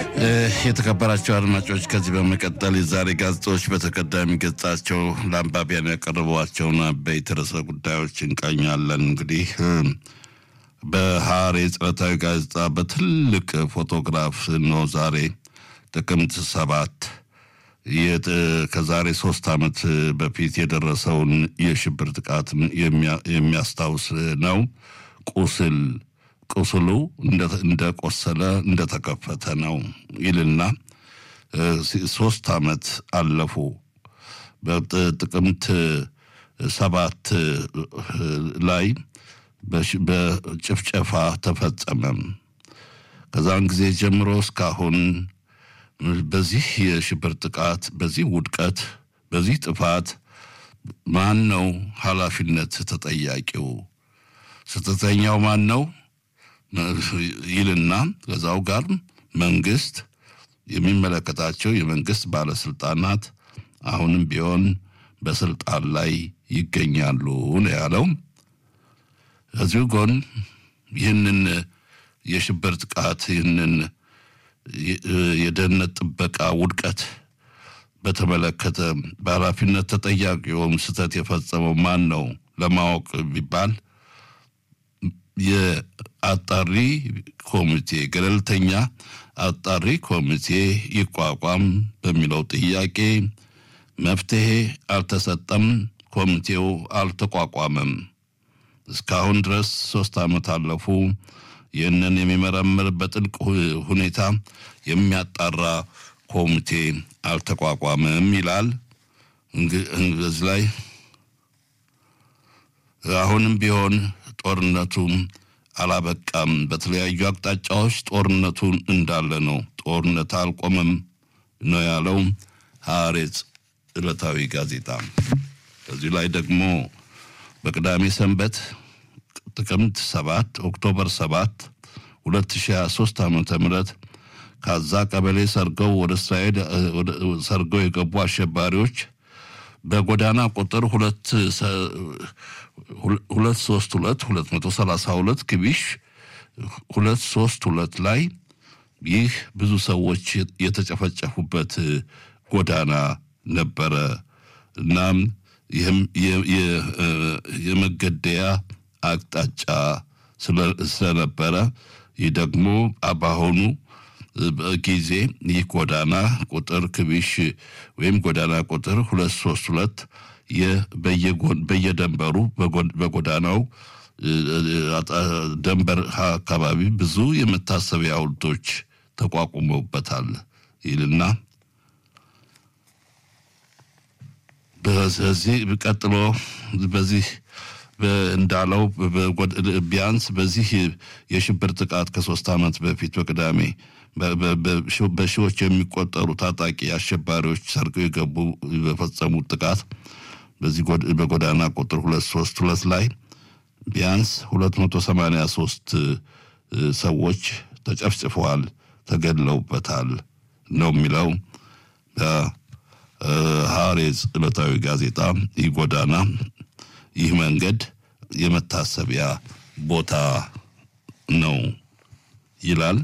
የተከበራቸው አድማጮች ከዚህ በመቀጠል የዛሬ ጋዜጦች በተቀዳሚ ገጻቸው ለአንባቢያን ያቀረቧቸውን አበይት ርዕሰ ጉዳዮች እንቃኛለን። እንግዲህ በሐሬጽ ዕለታዊ ጋዜጣ በትልቅ ፎቶግራፍ ነው ዛሬ ጥቅምት ሰባት ከዛሬ ሶስት ዓመት በፊት የደረሰውን የሽብር ጥቃትን የሚያስታውስ ነው። ቁስል ቁስሉ እንደቆሰለ እንደተከፈተ ነው ይልና ሶስት ዓመት አለፉ። በጥቅምት ሰባት ላይ በጭፍጨፋ ተፈጸመም። ከዛን ጊዜ ጀምሮ እስካሁን በዚህ የሽብር ጥቃት፣ በዚህ ውድቀት፣ በዚህ ጥፋት ማን ነው ኃላፊነት ተጠያቂው? ስህተተኛው ማን ነው ይልና ከዛው ጋር መንግስት የሚመለከታቸው የመንግስት ባለስልጣናት አሁንም ቢሆን በስልጣን ላይ ይገኛሉ ነው ያለው። ከዚሁ ጎን ይህንን የሽብር ጥቃት ይህንን የደህንነት ጥበቃ ውድቀት በተመለከተ በኃላፊነት ተጠያቂውም ስህተት የፈጸመው ማን ነው ለማወቅ ቢባል የአጣሪ ኮሚቴ ገለልተኛ አጣሪ ኮሚቴ ይቋቋም በሚለው ጥያቄ መፍትሄ አልተሰጠም። ኮሚቴው አልተቋቋመም። እስካሁን ድረስ ሶስት ዓመት አለፉ። ይህንን የሚመረምር በጥልቅ ሁኔታ የሚያጣራ ኮሚቴ አልተቋቋመም ይላል። በዚህ ላይ አሁንም ቢሆን ጦርነቱ አላበቃም። በተለያዩ አቅጣጫዎች ጦርነቱ እንዳለ ነው። ጦርነት አልቆመም ነው ያለው ሐሬጽ ዕለታዊ ጋዜጣ። በዚህ ላይ ደግሞ በቅዳሜ ሰንበት ጥቅምት ሰባት ኦክቶበር ሰባት 2023 ዓመተ ምህረት ካዛ ቀበሌ ሰርገው ወደ እስራኤል ሰርገው የገቡ አሸባሪዎች በጎዳና ቁጥር ሁለት ሁለት ሶስት ሁለት ሁለት መቶ ሰላሳ ሁለት ክቢሽ ሁለት ሶስት ሁለት ላይ ይህ ብዙ ሰዎች የተጨፈጨፉበት ጎዳና ነበረ። እናም ይህም የመገደያ አቅጣጫ ስለነበረ ይህ ደግሞ በአሁኑ ጊዜ ይህ ጎዳና ቁጥር ክቢሽ ወይም ጎዳና ቁጥር ሁለት ሶስት ሁለት በየደንበሩ በጎዳናው ደንበር አካባቢ ብዙ የመታሰቢያ ሐውልቶች ተቋቁመውበታል ይልና በዚህ ቀጥሎ በዚህ እንዳለው ቢያንስ በዚህ የሽብር ጥቃት ከሶስት ዓመት በፊት በቅዳሜ በሺዎች የሚቆጠሩ ታጣቂ አሸባሪዎች ሰርገው የገቡ በፈጸሙት ጥቃት በዚህ በጎዳና ቁጥር ሁለት ሶስት ሁለት ላይ ቢያንስ ሁለት መቶ ሰማንያ ሶስት ሰዎች ተጨፍጭፈዋል፣ ተገድለውበታል ነው የሚለው በሐሬጽ ዕለታዊ ጋዜጣ። ይህ ጎዳና ይህ መንገድ የመታሰቢያ ቦታ ነው ይላል።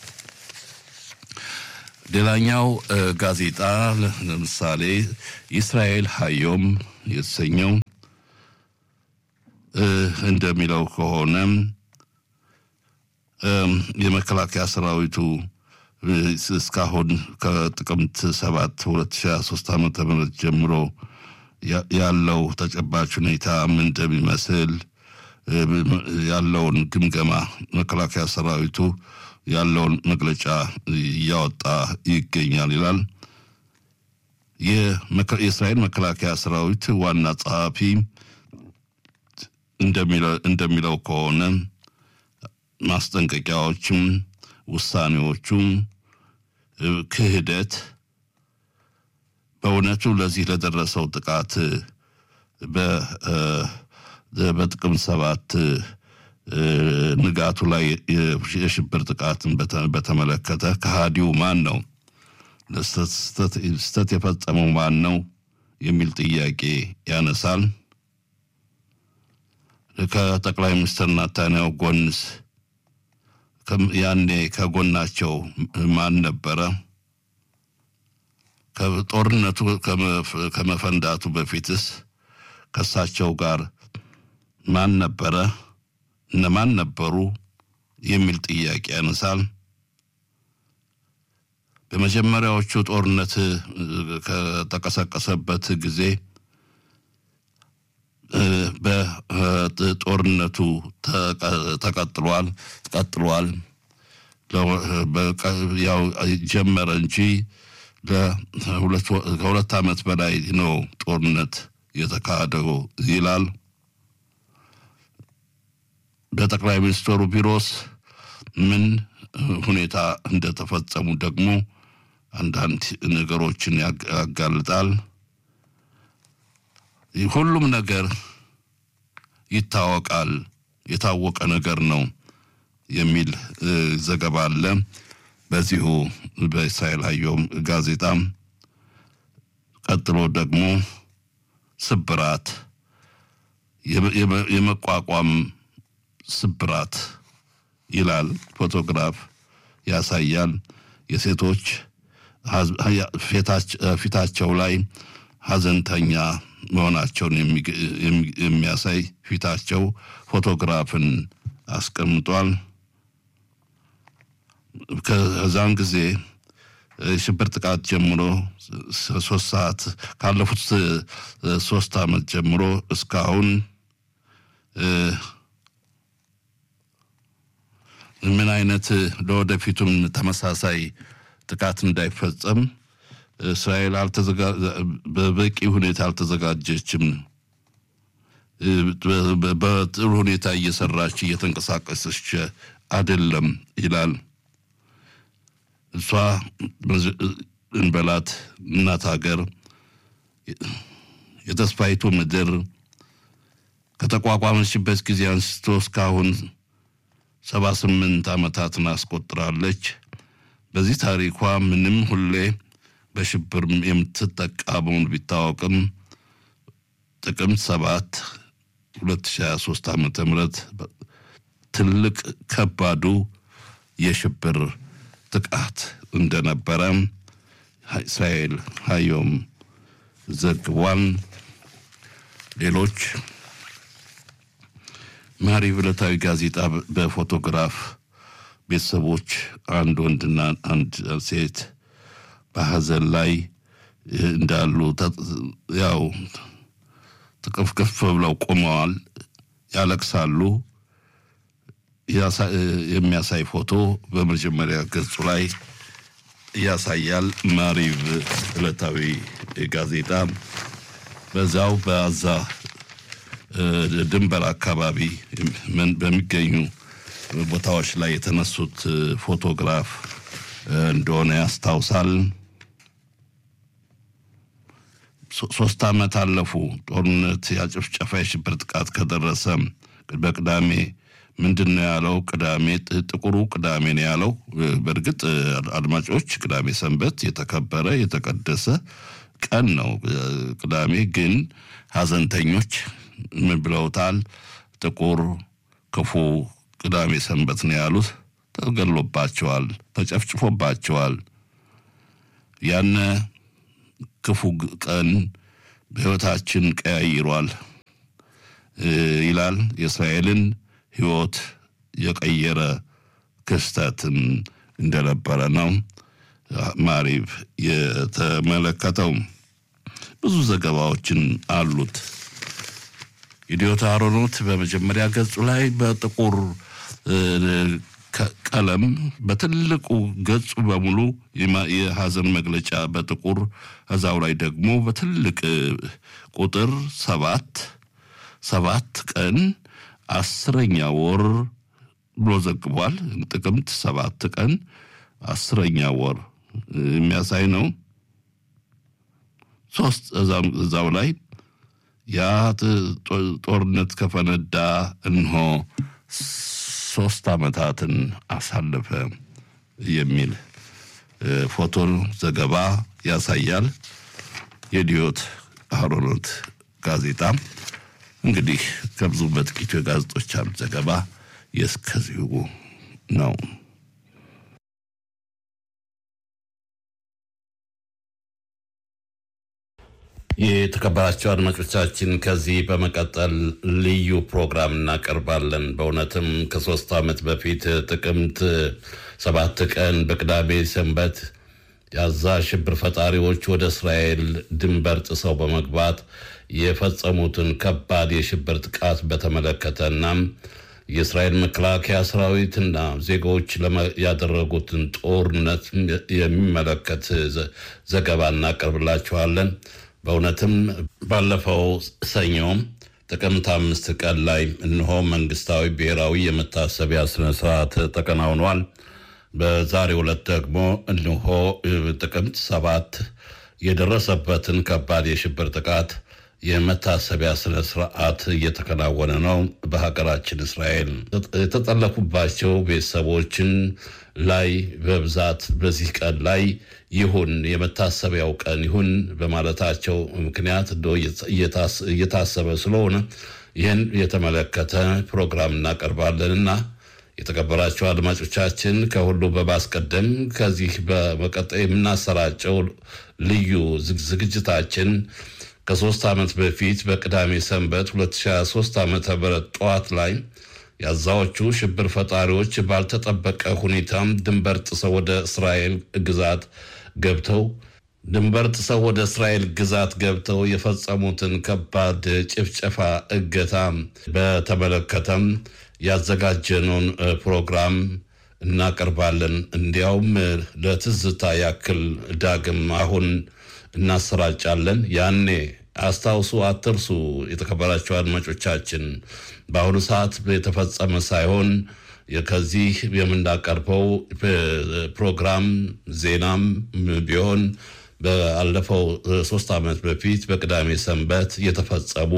ሌላኛው ጋዜጣ ለምሳሌ እስራኤል ሀዮም የተሰኘው እንደሚለው ከሆነ የመከላከያ ሰራዊቱ እስካሁን ከጥቅምት ሰባት ሁለት ሺ ሶስት ዓመተ ምህረት ጀምሮ ያለው ተጨባጭ ሁኔታ ምን እንደሚመስል ያለውን ግምገማ መከላከያ ሰራዊቱ ያለውን መግለጫ እያወጣ ይገኛል ይላል። የእስራኤል መከላከያ ሰራዊት ዋና ጸሐፊ እንደሚለው ከሆነ ማስጠንቀቂያዎችም፣ ውሳኔዎቹም፣ ክህደት በእውነቱ ለዚህ ለደረሰው ጥቃት በጥቅምት ሰባት ንጋቱ ላይ የሽብር ጥቃትን በተመለከተ ከሃዲው ማን ነው? ስህተት የፈጸመው ማን ነው? የሚል ጥያቄ ያነሳል። ከጠቅላይ ሚኒስትር ናታንያሁ ጎንስ ያኔ ከጎናቸው ማን ነበረ? ጦርነቱ ከመፈንዳቱ በፊትስ ከእሳቸው ጋር ማን ነበረ? እነማን ነበሩ? የሚል ጥያቄ ያነሳል። በመጀመሪያዎቹ ጦርነት ከተቀሰቀሰበት ጊዜ በጦርነቱ ተቀጥሏል ቀጥሏል። ያው ጀመረ እንጂ ከሁለት ዓመት በላይ ነው ጦርነት የተካሄደው ይላል። በጠቅላይ ሚኒስትሩ ቢሮስ ምን ሁኔታ እንደተፈጸሙ ደግሞ አንዳንድ ነገሮችን ያጋልጣል። ሁሉም ነገር ይታወቃል፣ የታወቀ ነገር ነው የሚል ዘገባ አለ። በዚሁ በእስራኤል ሀዮም ጋዜጣም ቀጥሎ ደግሞ ስብራት የመቋቋም ስብራት ይላል። ፎቶግራፍ ያሳያል። የሴቶች ፊታቸው ላይ ሀዘንተኛ መሆናቸውን የሚያሳይ ፊታቸው ፎቶግራፍን አስቀምጧል። ከዛን ጊዜ ሽብር ጥቃት ጀምሮ ሶስት ሰዓት ካለፉት ሶስት ዓመት ጀምሮ እስካሁን ምን አይነት ለወደፊቱም ተመሳሳይ ጥቃት እንዳይፈጸም እስራኤል በበቂ ሁኔታ አልተዘጋጀችም። በጥሩ ሁኔታ እየሰራች እየተንቀሳቀሰች አይደለም ይላል። እሷ እንበላት እናት ሀገር የተስፋይቱ ምድር ከተቋቋመችበት ጊዜ አንስቶ እስካሁን ሰባ ስምንት ዓመታትን አስቆጥራለች። በዚህ ታሪኳ ምንም ሁሌ በሽብር የምትጠቃ መሆኑ ቢታወቅም ጥቅምት ሰባት 2023 ዓመተ ምህረት ትልቅ ከባዱ የሽብር ጥቃት እንደነበረ እስራኤል ሀዮም ዘግቧል። ሌሎች ማሪቭ ዕለታዊ ጋዜጣ በፎቶግራፍ ቤተሰቦች አንድ ወንድና አንድ ሴት በሀዘን ላይ እንዳሉ ያው ጥቅፍቅፍ ብለው ቆመዋል፣ ያለቅሳሉ። የሚያሳይ ፎቶ በመጀመሪያ ገጹ ላይ ያሳያል። ማሪቭ ዕለታዊ ጋዜጣ በዛው በአዛ ድንበር አካባቢ በሚገኙ ቦታዎች ላይ የተነሱት ፎቶግራፍ እንደሆነ ያስታውሳል። ሶስት ዓመት አለፉ። ጦርነት ያጭፍጨፋ የሽብር ጥቃት ከደረሰ በቅዳሜ ምንድን ነው ያለው? ቅዳሜ ጥቁሩ ቅዳሜ ነው ያለው። በእርግጥ አድማጮች፣ ቅዳሜ ሰንበት የተከበረ የተቀደሰ ቀን ነው። ቅዳሜ ግን ሀዘንተኞች ምን ብለውታል? ጥቁር ክፉ ቅዳሜ ሰንበት ነው ያሉት። ተገሎባቸዋል፣ ተጨፍጭፎባቸዋል። ያነ ክፉ ቀን በሕይወታችን ቀያይሯል ይላል። የእስራኤልን ሕይወት የቀየረ ክስተትም እንደነበረ ነው ማሪቭ የተመለከተው። ብዙ ዘገባዎችን አሉት። ኢዲዮት አሮኖት በመጀመሪያ ገጹ ላይ በጥቁር ቀለም በትልቁ ገጹ በሙሉ የሀዘን መግለጫ በጥቁር እዛው ላይ ደግሞ በትልቅ ቁጥር ሰባት ሰባት ቀን አስረኛ ወር ብሎ ዘግቧል። ጥቅምት ሰባት ቀን አስረኛ ወር የሚያሳይ ነው። ሶስት እዛው ላይ ያ ጦርነት ከፈነዳ እንሆ ሶስት ዓመታትን አሳለፈ የሚል ፎቶ ዘገባ ያሳያል። የዲዮት አሮኖት ጋዜጣ እንግዲህ ከብዙ በጥቂቱ የጋዜጦች ዘገባ የእስከዚሁ ነው። የተከበራቸው አድማጮቻችን ከዚህ በመቀጠል ልዩ ፕሮግራም እናቀርባለን። በእውነትም ከሶስት ዓመት በፊት ጥቅምት ሰባት ቀን በቅዳሜ ሰንበት የአዛ ሽብር ፈጣሪዎች ወደ እስራኤል ድንበር ጥሰው በመግባት የፈጸሙትን ከባድ የሽብር ጥቃት በተመለከተና የእስራኤል መከላከያ ሰራዊትና ዜጎች ያደረጉትን ጦርነት የሚመለከት ዘገባ እናቀርብላችኋለን። በእውነትም ባለፈው ሰኞ ጥቅምት አምስት ቀን ላይ እነሆ መንግስታዊ ብሔራዊ የመታሰቢያ ስነስርዓት ተከናውኗል። በዛሬው ዕለት ደግሞ እነሆ ጥቅምት ሰባት የደረሰበትን ከባድ የሽብር ጥቃት የመታሰቢያ ስነ ስርዓት እየተከናወነ ነው። በሀገራችን እስራኤል የተጠለፉባቸው ቤተሰቦችን ላይ በብዛት በዚህ ቀን ላይ ይሁን የመታሰቢያው ቀን ይሁን በማለታቸው ምክንያት እየታሰበ ስለሆነ ይህን የተመለከተ ፕሮግራም እናቀርባለንና የተከበራቸው አድማጮቻችን ከሁሉ በማስቀደም ከዚህ በመቀጠል የምናሰራጨው ልዩ ዝግጅታችን ከሶስት ዓመት በፊት በቅዳሜ ሰንበት 2023 ዓ ም ጠዋት ላይ የአዛዎቹ ሽብር ፈጣሪዎች ባልተጠበቀ ሁኔታም ድንበር ጥሰው ወደ እስራኤል ግዛት ገብተው ድንበር ጥሰው ወደ እስራኤል ግዛት ገብተው የፈጸሙትን ከባድ ጭፍጨፋ፣ እገታ በተመለከተም ያዘጋጀነውን ፕሮግራም እናቀርባለን። እንዲያውም ለትዝታ ያክል ዳግም አሁን እናሰራጫለን። ያኔ አስታውሱ፣ አትርሱ። የተከበራቸው አድማጮቻችን በአሁኑ ሰዓት የተፈጸመ ሳይሆን ከዚህ የምናቀርበው ፕሮግራም ዜናም ቢሆን ባለፈው ሶስት ዓመት በፊት በቅዳሜ ሰንበት የተፈጸሙ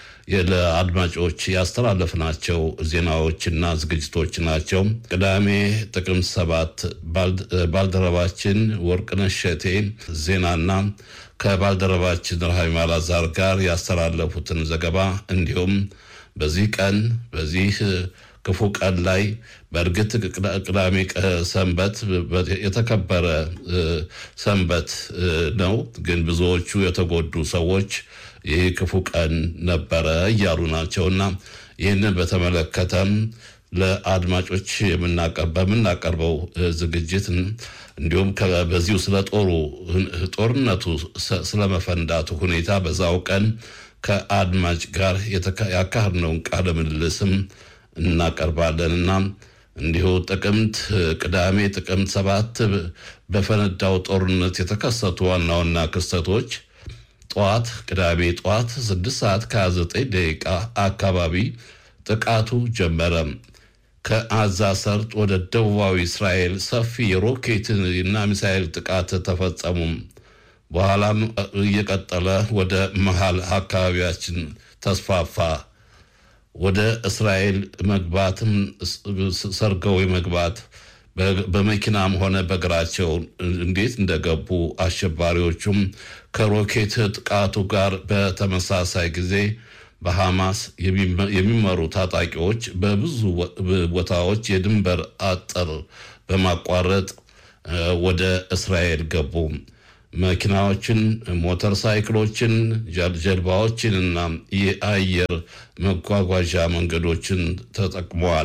ለአድማጮች ያስተላለፍናቸው ዜናዎችና ዝግጅቶች ናቸው። ቅዳሜ ጥቅምት ሰባት ባልደረባችን ወርቅነሽ እሸቴ ዜናና ከባልደረባችን ረሃሚ አላዛር ጋር ያስተላለፉትን ዘገባ እንዲሁም በዚህ ቀን በዚህ ክፉ ቀን ላይ በእርግጥ ቅዳሜ ሰንበት የተከበረ ሰንበት ነው። ግን ብዙዎቹ የተጎዱ ሰዎች ይህ ክፉ ቀን ነበረ እያሉ ናቸውና ይህንን በተመለከተም ለአድማጮች በምናቀርበው ዝግጅት እንዲሁም በዚሁ ስለ ጦሩ ጦርነቱ ስለመፈንዳቱ ሁኔታ በዛው ቀን ከአድማጭ ጋር ያካሄድነውን ቃለ ምልልስም እናቀርባለንና እንዲሁ ጥቅምት ቅዳሜ ጥቅምት ሰባት በፈነዳው ጦርነት የተከሰቱ ዋና ዋና ክስተቶች ጠዋት ቅዳሜ ጠዋት 6 ሰዓት ከ29 ደቂቃ አካባቢ ጥቃቱ ጀመረ። ከአዛ ሰርጥ ወደ ደቡባዊ እስራኤል ሰፊ የሮኬት እና ሚሳኤል ጥቃት ተፈጸሙ። በኋላም እየቀጠለ ወደ መሃል አካባቢያችን ተስፋፋ። ወደ እስራኤል መግባትም ሰርገው መግባት በመኪናም ሆነ በእግራቸው እንዴት እንደገቡ አሸባሪዎቹም ከሮኬት ጥቃቱ ጋር በተመሳሳይ ጊዜ በሐማስ የሚመሩ ታጣቂዎች በብዙ ቦታዎች የድንበር አጥር በማቋረጥ ወደ እስራኤል ገቡ። መኪናዎችን፣ ሞተር ሳይክሎችን፣ ጀልባዎችን እና የአየር መጓጓዣ መንገዶችን ተጠቅመዋል።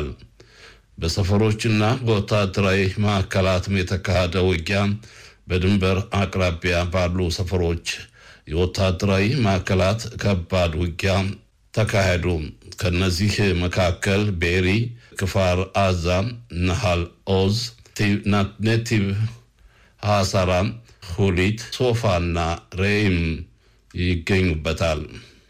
በሰፈሮችና በወታደራዊ ማዕከላትም የተካሄደ ውጊያ በድንበር አቅራቢያ ባሉ ሰፈሮች የወታደራዊ ማዕከላት ከባድ ውጊያ ተካሄዱ። ከነዚህ መካከል ቤሪ፣ ክፋር አዛ፣ ነሃል ኦዝ፣ ኔቲቭ ሐሳራ፣ ሁሊት፣ ሶፋና ሬይም ይገኙበታል።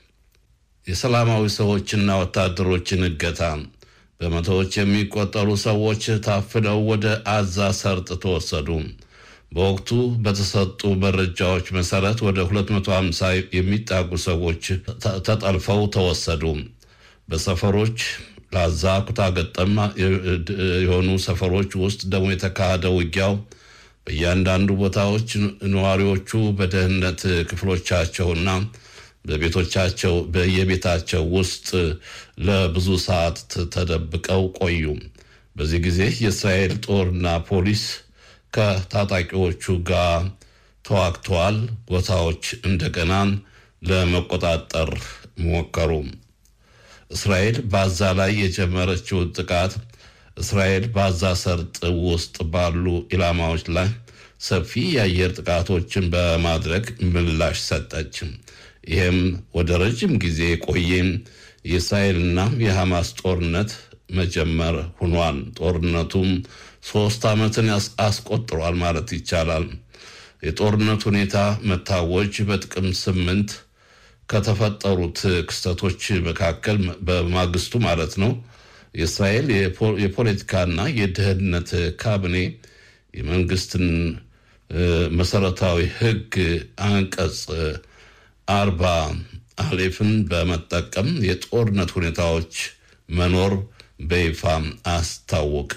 የሰላማዊ ሰዎችና ወታደሮችን እገታ በመቶዎች የሚቆጠሩ ሰዎች ታፍነው ወደ አዛ ሰርጥ ተወሰዱ። በወቅቱ በተሰጡ መረጃዎች መሰረት ወደ 250 የሚጣጉ ሰዎች ተጠልፈው ተወሰዱ። በሰፈሮች ለአዛ ኩታ ገጠም የሆኑ ሰፈሮች ውስጥ ደግሞ የተካሄደ ውጊያው በእያንዳንዱ ቦታዎች ነዋሪዎቹ በደህንነት ክፍሎቻቸውና በቤቶቻቸው በየቤታቸው ውስጥ ለብዙ ሰዓት ተደብቀው ቆዩ። በዚህ ጊዜ የእስራኤል ጦርና ፖሊስ ከታጣቂዎቹ ጋር ተዋግተዋል። ቦታዎች እንደገና ለመቆጣጠር ሞከሩ። እስራኤል በአዛ ላይ የጀመረችውን ጥቃት እስራኤል በአዛ ሰርጥ ውስጥ ባሉ ኢላማዎች ላይ ሰፊ የአየር ጥቃቶችን በማድረግ ምላሽ ሰጠች። ይህም ወደ ረጅም ጊዜ የቆየ የእስራኤልና የሐማስ ጦርነት መጀመር ሆኗል። ጦርነቱም ሶስት ዓመትን አስቆጥሯል ማለት ይቻላል። የጦርነት ሁኔታ መታወጅ በጥቅምት ስምንት ከተፈጠሩት ክስተቶች መካከል በማግስቱ ማለት ነው የእስራኤል የፖለቲካና የደህንነት ካቢኔ የመንግስትን መሰረታዊ ሕግ አንቀጽ አርባ አሌፍን በመጠቀም የጦርነት ሁኔታዎች መኖር በይፋ አስታወቀ።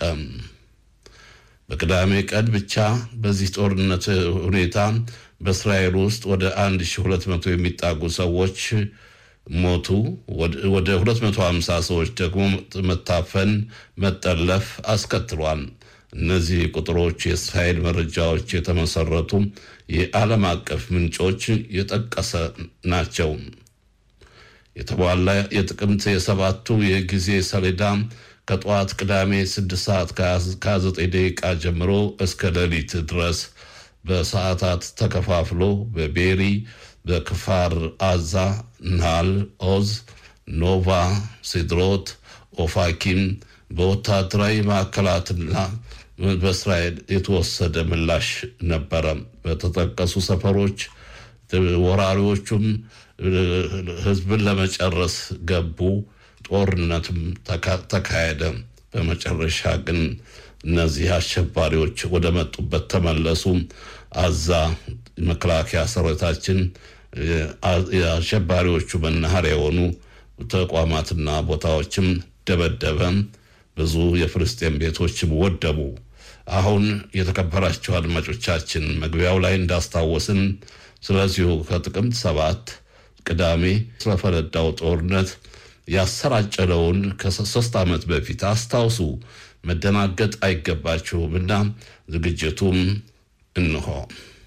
በቅዳሜ ቀን ብቻ በዚህ ጦርነት ሁኔታ በእስራኤል ውስጥ ወደ 1200 የሚጣጉ ሰዎች ሞቱ። ወደ 250 ሰዎች ደግሞ መታፈን፣ መጠለፍ አስከትሏል። እነዚህ ቁጥሮች የእስራኤል መረጃዎች የተመሰረቱ የዓለም አቀፍ ምንጮች የጠቀሰ ናቸው። የተሟላ የጥቅምት የሰባቱ የጊዜ ሰሌዳ ከጠዋት ቅዳሜ 6 ሰዓት ከ29 ደቂቃ ጀምሮ እስከ ሌሊት ድረስ በሰዓታት ተከፋፍሎ በቤሪ፣ በክፋር አዛ፣ ናል ኦዝ፣ ኖቫ፣ ሲድሮት፣ ኦፋኪም በወታደራዊ ማዕከላትና በእስራኤል የተወሰደ ምላሽ ነበረ። በተጠቀሱ ሰፈሮች ወራሪዎቹም ሕዝብን ለመጨረስ ገቡ። ጦርነትም ተካሄደ። በመጨረሻ ግን እነዚህ አሸባሪዎች ወደ መጡበት ተመለሱ። አዛ መከላከያ ሰራዊታችን የአሸባሪዎቹ መናኸሪያ የሆኑ ተቋማትና ቦታዎችም ደበደበ። ብዙ የፍልስጤም ቤቶችም ወደሙ። አሁን የተከበራቸው አድማጮቻችን መግቢያው ላይ እንዳስታወስን ስለዚሁ ከጥቅምት ሰባት ቅዳሜ ስለፈነዳው ጦርነት ያሰራጨለውን ከሶስት ዓመት በፊት አስታውሱ። መደናገጥ አይገባችሁም እና ዝግጅቱም እንሆ